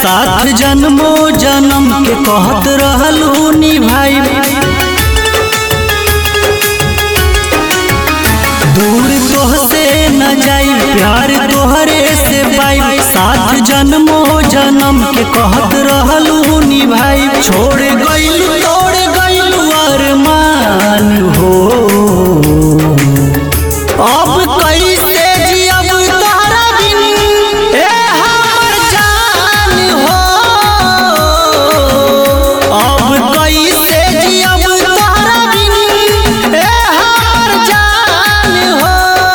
साथ जन्मो जन्म के कहत रहलू निभाई दूर तोह से न जाई प्यार तोहरे से पाई साथ जन्मो जन्म के कहत रहलू निभाई छोड़ गइलू तोड़ गइलू अरमान हो अब कैसे जियब तोहरा बिन ए हमर जान हो अब कैसे जियब तोहरा बिन ए हमर जान हो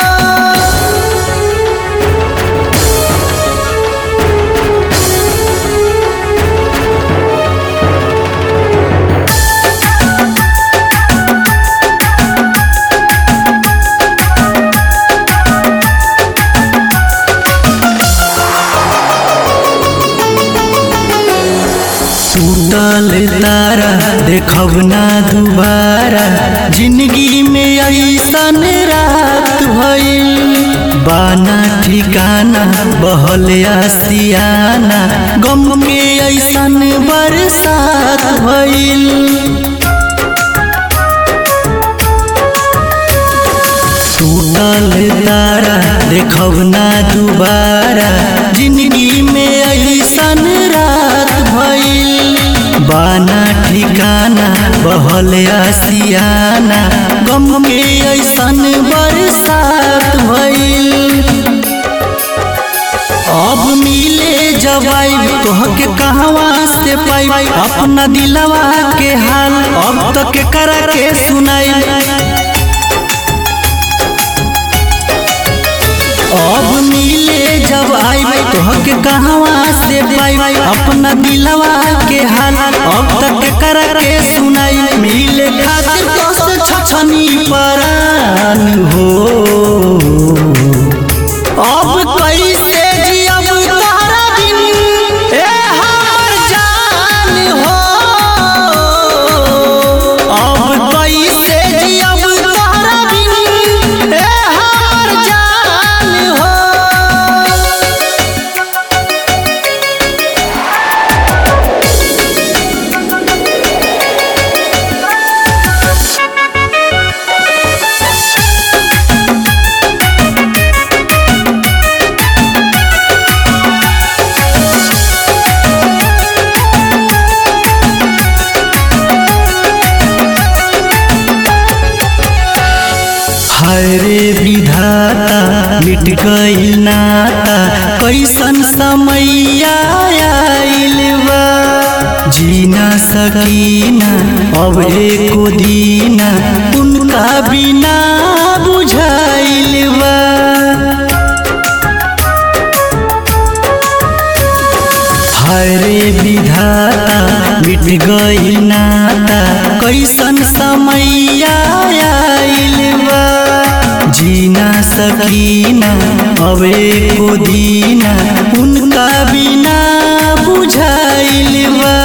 टूटल तारा देखब ना दुबारा जिंदगी में ऐसन रात भइल बाना ठिकाना बहल आसियाना गम के ऐसन बरसात भइल टूटल तारा देखब ना दुबारा जिंदगी में ऐसन रात भइल बाना ठिकाना बहल आसियाना गम के ऐसन बरसात भइल अब मिले जब आई तोहके कहवा से पाई अपना दिलवा के हाल अब तक के करा के सुनाई अब मिले जब आई तोहके कहवा से पाई अपना दिलवा के हाल अब तक कर के सुनाई मिले खातिर तो से छछनी परान हो अब कैसे जियब तोहरा बिन ए हमर जान हो अब कैसे जियब तोहरा बिन ए हमर जान हो हरे विधाता मिट गइल नाता कैसन समय आइल बा जीना सकीना अब एको दीना उनका बिना बुझाइल बा हरे विधाता मिट गइल नाता कैसन समय आइल बा जीना सकीना अब एको दीना उनका बिना बुझाइल बा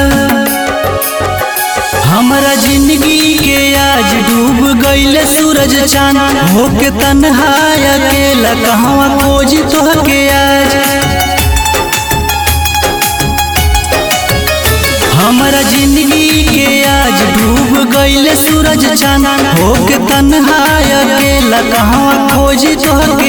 हमरा जिंदगी के आज डूब गइल सूरज चांद होके तन्हा अकेला कहवा खोज तोहके आज हमरा जिंदगी के आज डूब गइल सूरज चांद होके तन्हा अकेला कहवा खोज तोहके